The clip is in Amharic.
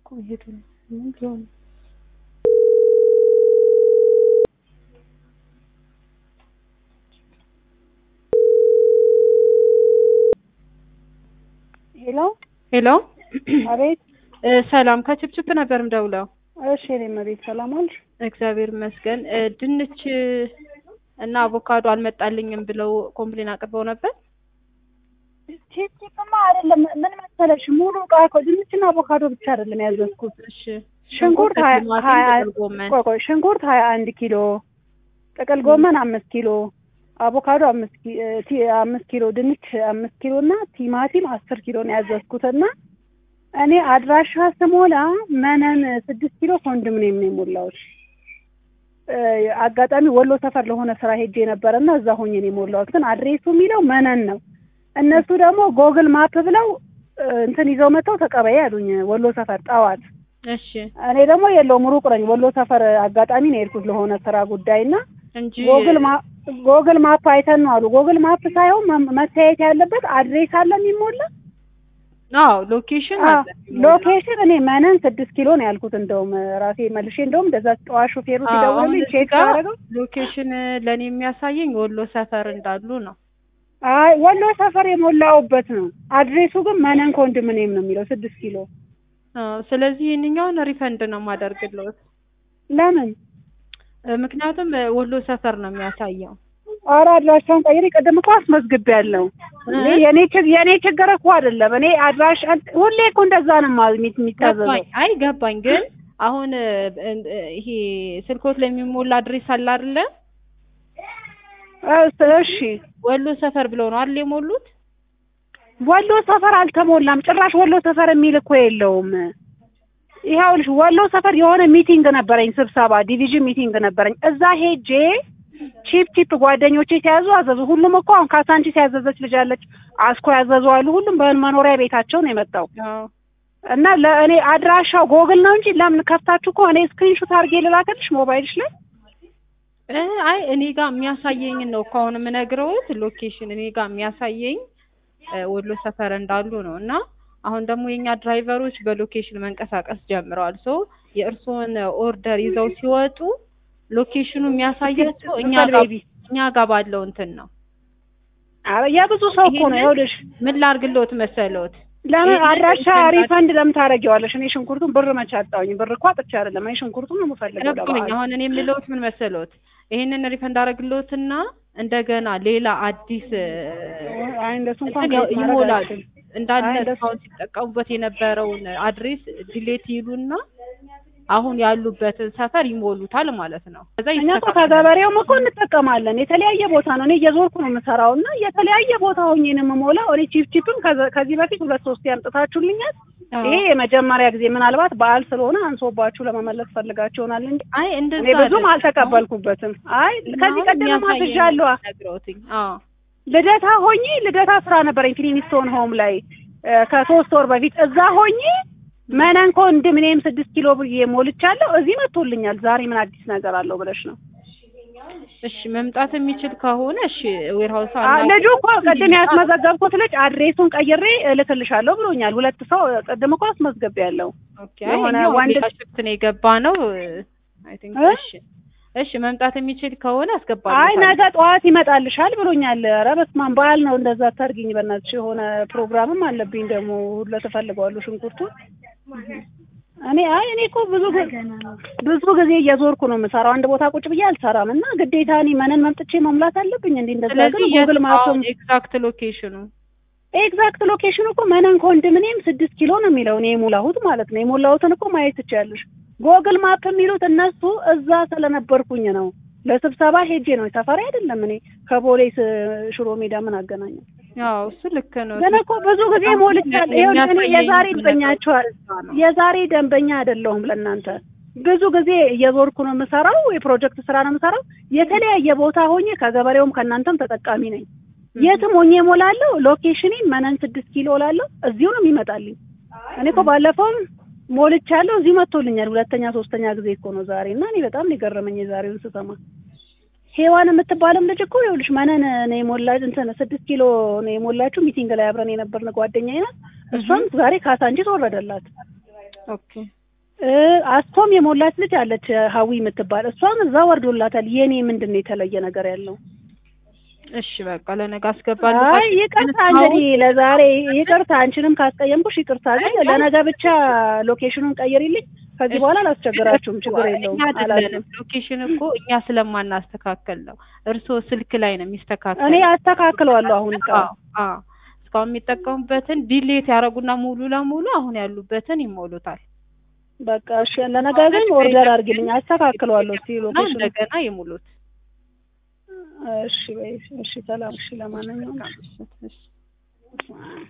እኮ ሄዱ ነው ምን ቢሆን ሄሎ ሄሎ አቤት። እ ሰላም ከችፕችፕ ነበር ምደውለው። እሺ እኔም አቤት። ሰላም አልሽ? እግዚአብሔር ይመስገን። እ ድንች እና አቮካዶ አልመጣልኝም ብለው ኮምፕሌን አቅርበው ነበር። ቺፕማ አይደለም። ምን መሰለሽ ሙሉ እቃ እኮ ድንችና አቮካዶ ብቻ አይደለም ያዘዝኩት። እሺ ሽንኩርት ሀያ ቲማቲም፣ ሀያ ጥቅል ጎመን ቆይ ቆይ ሽንኩርት ሀያ አንድ ኪሎ ጥቅል ጎመን አምስት ኪሎ አቮካዶ አምስት ኪ- እ ቲ- አምስት ኪሎ ድንች አምስት ኪሎ እና ቲማቲም አስር ኪሎ ነው ያዘዝኩት እና እኔ አድራሻ ስሞላ መነን ስድስት ኪሎ ኮንዶሚኒየም ነው የሞላሁት። እ አጋጣሚ ወሎ ሰፈር ለሆነ ስራ ሄጄ ነበረ እና እዛ ሆኜ ነው የሞላሁት። ግን አድሬሱ የሚለው መነን ነው። እነሱ ደግሞ ጎግል ማፕ ብለው እ እንትን ይዘው መጥተው ተቀበይ አሉኝ ወሎ ሰፈር ጠዋት። እሺ እኔ ደግሞ የለውም ሩቅ ነኝ። ወሎ ሰፈር አጋጣሚ ነው የሄድኩት ለሆነ ስራ ጉዳይ እና እንጂ ጎግል ማ ጎግል ማፕ አይተን ነው አሉ። ጎግል ማፕ ሳይሆን መ- መታየት ያለበት አድሬስ አለ የሚሞላ አዎ ሎኬሽን አዎ፣ አለ ሎኬሽን እኔ መነን ስድስት ኪሎ ነው ያልኩት። እንደውም ራሴ መልሼ እንደውም እንደዛ ጠዋት ሾፌሩ አዎ፣ አሁን ሲደውልልኝ እዚህ ቼክ ጋር ሳደርገው ሎኬሽን ለእኔ የሚያሳየኝ ወሎ ሰፈር እንዳሉ ነው። አይ ወሎ ሰፈር የሞላውበት ነው። አድሬሱ ግን መነን ኮንዶሚኒየም ነው የሚለው ስድስት ኪሎ። አዎ፣ ስለዚህ ይህንኛውን ሪፈንድ ነው የማደርግልዎት። ለምን እ ምክንያቱም እ ወሎ ሰፈር ነው የሚያሳየው። ኧረ አድራሻውን ቀይሬ ቅድም እኮ አስመዝግቤያለሁ። እኔ የኔ ችግ የኔ ችግር እኮ አይደለም። እኔ አድራሻ ሁሌ እኮ እንደዛ ነው ማ- የሚ- የሚታዘዘው። ገባኝ። አይ ገባኝ። ግን አሁን እ እ ይሄ ስልኮት ላይ የሚሞላ አድሬስ አለ አይደለ? እስ- እሺ ወሎ ሰፈር ብለው ነው አይደል የሞሉት? ወሎ ሰፈር አልተሞላም። ጭራሽ ወሎ ሰፈር የሚል እኮ የለውም። ይኸውልሽ ወሎ ሰፈር የሆነ ሚቲንግ ነበረኝ፣ ስብሰባ ዲቪዥን ሚቲንግ ነበረኝ። እዛ ሄጄ ቺፕ ቺፕ ጓደኞቼ ሲያዙ አዘዙ። ሁሉም እኮ አሁን ካሳንቺስ ያዘዘች ልጅ አለች፣ አስኮ ያዘዙ አሉ። ሁሉም በመኖሪያ ቤታቸው ነው የመጣው አዎ እና ለእኔ አድራሻው ጎግል ነው እንጂ ለምን ከፍታችሁ እኮ እኔ ስክሪንሾት አድርጌ ልላከልሽ ሞባይልሽ ላይ እ አይ እኔ ጋር የሚያሳየኝን ነው እኮ አሁን የምነግረውት ሎኬሽን እኔ ጋር የሚያሳየኝ እ ወሎ ሰፈር እንዳሉ ነው። እና አሁን ደግሞ የኛ ድራይቨሮች በሎኬሽን መንቀሳቀስ ጀምረዋል። ሶ የእርስዎን ኦርደር ይዘው ሲወጡ ሎኬሽኑ የሚያሳያቸው እኛ ጋር ቤቢ እኛ ጋር ባለው እንትን ነው። ኧረ የብዙ ሰው እኮ ነው። ይሄንን ይኸውልሽ ምን ላርግልዎት መሰለዎት? ለምን ይሄንን አድራሻ ሪፈንድ ሪፈንድ ለምን ታደርጊዋለሽ? እኔ ሽንኩርቱን ብር መቼ አጣሁኝ? ብር እኮ አጥቼ አይደለም። እኔ ሽንኩርቱን ነው የምፈልገው ገባኝ። ለበዓል። አሁን እኔ የምለውት ምን መሰለዎት? ይሄንን ሪፈንድ አደርግልዎትና እንደገና ሌላ አዲስ እ አይ እንደሱ እንኳን እንትን ማድረግ ይሞላል አልችልም። እንዳለ አይ እንደሱ- እስካሁን ሲጠቀሙበት የነበረውን አድሬስ ዲሌት ይሉና አሁን ያሉበትን ሰፈር ይሞሉታል ማለት ነው። ከዛ እኛ እኮ ይስተካከላል። ከገበሬውም እኮ እንጠቀማለን። የተለያየ ቦታ ነው። እኔ እየዞርኩ ነው የምሰራው እና የተለያየ ቦታ ሆኜ ነው የምሞላው። እኔ ቺፕ ቺፕም ከዘ- ከዚህ በፊት ሁለት ሶስት ያምጥታችሁልኛል። አዎ። ይሄ የመጀመሪያ ጊዜ ምናልባት በዓል ስለሆነ አንሶባችሁ ለመመለስ ፈልጋችሁ ይሆናል እንጂ አይ እንደዛ እኔ ብዙም አይደለም። አልተቀበልኩበትም። አይ ከዚህ አሁን ቀደም የሚያሳየኝ አስዣለሁ። ነግረውትኝ። አዎ ልደታ ሆኜ ልደታ ስራ ነበረኝ ክሊኒስቶን ሆም ላይ እ ከሶስት ወር በፊት እዛ ሆኜ መነን ኮንዶሚኒየም ስድስት ኪሎ ብዬ ሞልቻለሁ። እዚህ መጥቶልኛል። ዛሬ ምን አዲስ ነገር አለው ብለሽ ነው? እሺ መምጣት የሚችል ከሆነ እሺ ዌርሃውስ አ ልጁ እኮ ቅድም ያስመዘገብኩት ልጅ አድሬሱን ቀይሬ እልክልሻለሁ ብሎኛል። ሁለት ሰው ቅድም እኮ አስመዝግቤያለሁ። ኦኬ የሆነ የሆነ ወንድ- ወንድ ሽፍት ነው የገባ ነው አይ ቲንክ እ? እሺ እሺ መምጣት የሚችል ከሆነ አስገባለሁ አይ ነገ ጠዋት ይመጣልሻል ብሎኛል። ኧረ በስመ አብ በዓል ነው እንደዛ አታርጊኝ በእናትሽ። የሆነ ፕሮግራምም አለብኝ ደግሞ ሁሉ ተፈልገዋለሁ ሽንኩርቱ እኔ አይ እኔ እኮ ብዙ ጊዜ ብዙ ጊዜ እየዞርኩ ነው የምሰራው። አንድ ቦታ ቁጭ ብዬ አልሰራም እና ግዴታ እኔ መነን መምጥቼ መሙላት አለብኝ እንዴ? እንደዛ ግን ስለዚህ ጉግል ማፕም ኤግዛክት ሎኬሽኑ ኤግዛክት ሎኬሽኑ እኮ መነን ኮንዶሚኒየም ስድስት ኪሎ ነው የሚለው እኔ የሞላሁት ማለት ነው። የሞላሁትን እኮ ማየት ትችያለሽ። ጎግል ማፕ የሚሉት እነሱ እዛ ስለነበርኩኝ ነው። ለስብሰባ ሄጄ ነው ሰፈሪ አይደለም። እኔ ከቦሌ ስ- ሽሮ ሜዳ ምን አገናኘው? ያው እሱ ልክ ነው። ግን እኮ ብዙ ጊዜ ሞልቻለሁ። ይኸውልህ እኔ የዛሬ ደንበኛችኋል የዛሬ ደንበኛ አይደለሁም ለእናንተ ብዙ ጊዜ እየዞርኩ ነው የምሰራው። የፕሮጀክት ስራ ነው የምሰራው። የተለያየ ቦታ ሆኜ ከገበሬውም ከእናንተም ተጠቃሚ ነኝ። የትም ሆኜ እሞላለሁ። ሎኬሽኔን መነን ስድስት ኪሎ እላለሁ። እዚሁ ነው የሚመጣልኝ። እኔ እኮ ባለፈውም ሞልቻለሁ፣ እዚሁ መጥቶልኛል። ሁለተኛ ሶስተኛ ጊዜ እኮ ነው ዛሬ እና እኔ በጣም ነው የገረመኝ የዛሬውን ስሰማ። ሄዋን የምትባልም ልጅ እኮ ይኸውልሽ መነን ነው የሞላ እንትን ስድስት ኪሎ ነው የሞላችሁ ሚቲንግ ላይ አብረን የነበርን ጓደኛዬ ናት። እሷም ዛሬ ካሳንቺስ ወረደላት። ኦኬ እ አስቶም የሞላች ልጅ አለች ሀዊ የምትባል እሷም እዛ ወርዶላታል። የኔ ምንድን ነው የተለየ ነገር ያለው? እሺ በቃ ለነገ አስገባለሁ። አይ ይቅርታ እንግዲህ ለዛሬ ይቅርታ፣ አንቺንም ካስቀየምኩሽ ይቅርታ። ግን ለነገ ብቻ ሎኬሽኑን ቀይሪልኝ። ከዚህ በኋላ አላስቸግራችሁም፣ ችግር የለውም። እኛ አይደለንም አላልኩም። ሎኬሽን እኮ እኛ ስለማናስተካከል ነው። እርስዎ ስልክ ላይ ነው የሚስተካከል። እኔ አስተካክለዋለሁ አሁን ቃ አዎ አዎ። እስካሁን የሚጠቀሙበትን ዲሌት ያደረጉና ሙሉ ለሙሉ አሁን ያሉበትን ይሞሉታል በቃ እሺ። ለነገ ግን ኦርደር አድርጊልኝ፣ አስተካክለዋለሁ። እስኪ እና ሎኬሽኑ እንደገና ይሙሉት። እሺ በይ እሺ፣ ሰላም እሺ። ለማንኛውም እሺ